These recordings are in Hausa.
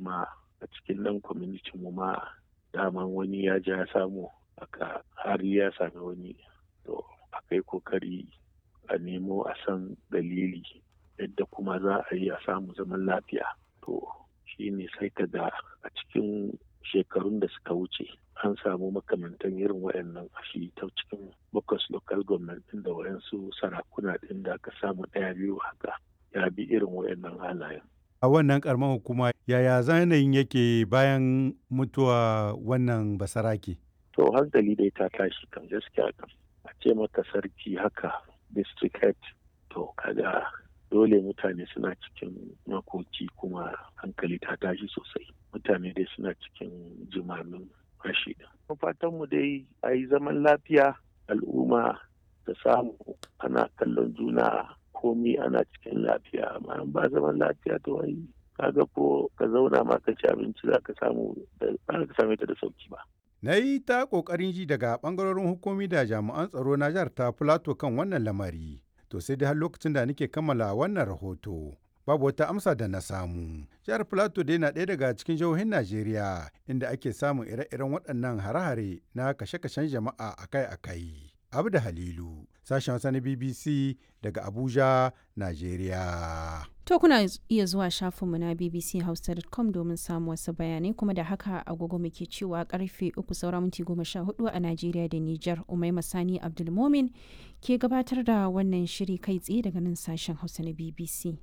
ma a cikin nan kwamitin mu ma daman wani ya ja ya samu aka har ya sami wani to akai kokari a nemo a san dalili yadda kuma za a yi a samu zaman lafiya to shi ne sai ka ga a cikin shekarun da suka wuce an samu makamantan irin wayannan a shi ta cikin bakwas local government din da wayansu sarakuna din da aka samu ɗaya biyu haka ya bi irin wayannan halayen a wannan karamar hukuma yaya zanayin yake bayan mutuwa wannan basarake to hankali dai ta tashi kan gaskiya kan a ce maka sarki haka district head to kaga dole mutane suna cikin makoki kuma hankali ta tashi sosai mutane dai suna cikin jimamin rashi fatan mu dai a yi zaman lafiya al'umma ta samu ana kallon juna komi ana cikin lafiya amma ba zaman lafiya to wai kaga ko ka zauna ma ka ci abinci za ka samu da ka same ta da sauki ba na yi ta ƙoƙarin ji daga ɓangarorin hukumi da jami'an tsaro na jihar ta Filato kan wannan lamari. To sai dai har lokacin da nake kammala wannan rahoto. Babu wata amsa da na samu. Jihar Filato dai na ɗaya daga cikin jihohin Najeriya inda ake samun ire-iren waɗannan hare-hare na kashe-kashen jama'a akai-akai. Abda Halilu, sashen Hausa na BBC daga Abuja, Najeriya. To kuna iya zuwa shafinmu na bbchausa.com domin samu wasu bayanai kuma da haka agogo muke cewa karfe uku saura minti goma sha hudu a Najeriya da Nijar Umai Masani Abdulmomin ke gabatar da wannan shiri kai tsaye daga nan sashen Hausa na BBC.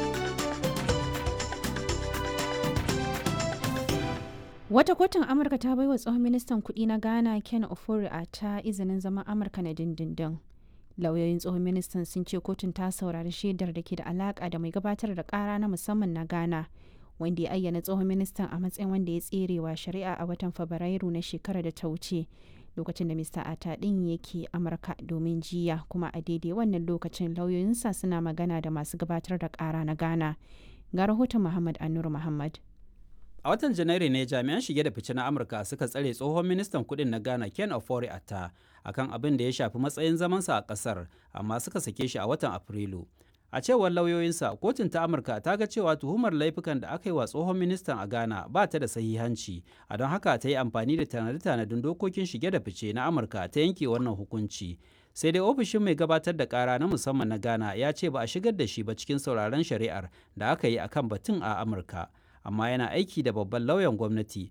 Wata kotun Amurka ta baiwa tsohon ministan kudi na Ghana Ken Ofori a ta izinin zaman Amurka na dindindin. lauyoyin tsohon ministan sun ce kotun ta saurari shaidar da ke da alaka da mai gabatar da kara na musamman na ghana wanda ya ayyana tsohon ministan a matsayin wanda ya tserewa shari'a a watan fabrairu na shekarar da ta wuce lokacin da mr ata din yake amurka domin jiya kuma a daidai wannan lokacin lauyoyinsa suna magana da masu gabatar da kara na ghana ga rahoton muhammad anur muhammad A watan Janairu ne jami'an shige da fice na Amurka suka tsare tsohon ministan kudin na Ghana Ken Ofori Atta akan abin da ya shafi matsayin zamansa a kasar, amma suka sake shi a watan Afrilu. A cewar lauyoyinsa, kotun ta Amurka ta ga cewa tuhumar laifukan da aka yi wa tsohon ministan a Ghana ba ta da sahihanci, a don haka ta yi amfani da tanade-tanadin dokokin shige da fice na Amurka ta yanke wannan hukunci. sai dai ofishin mai gabatar da kara na musamman na Ghana ya ce ba a shigar da shi ba cikin sauraron shari'ar da aka yi akan batun a Amurka. amma yana aiki da babban lauyan gwamnati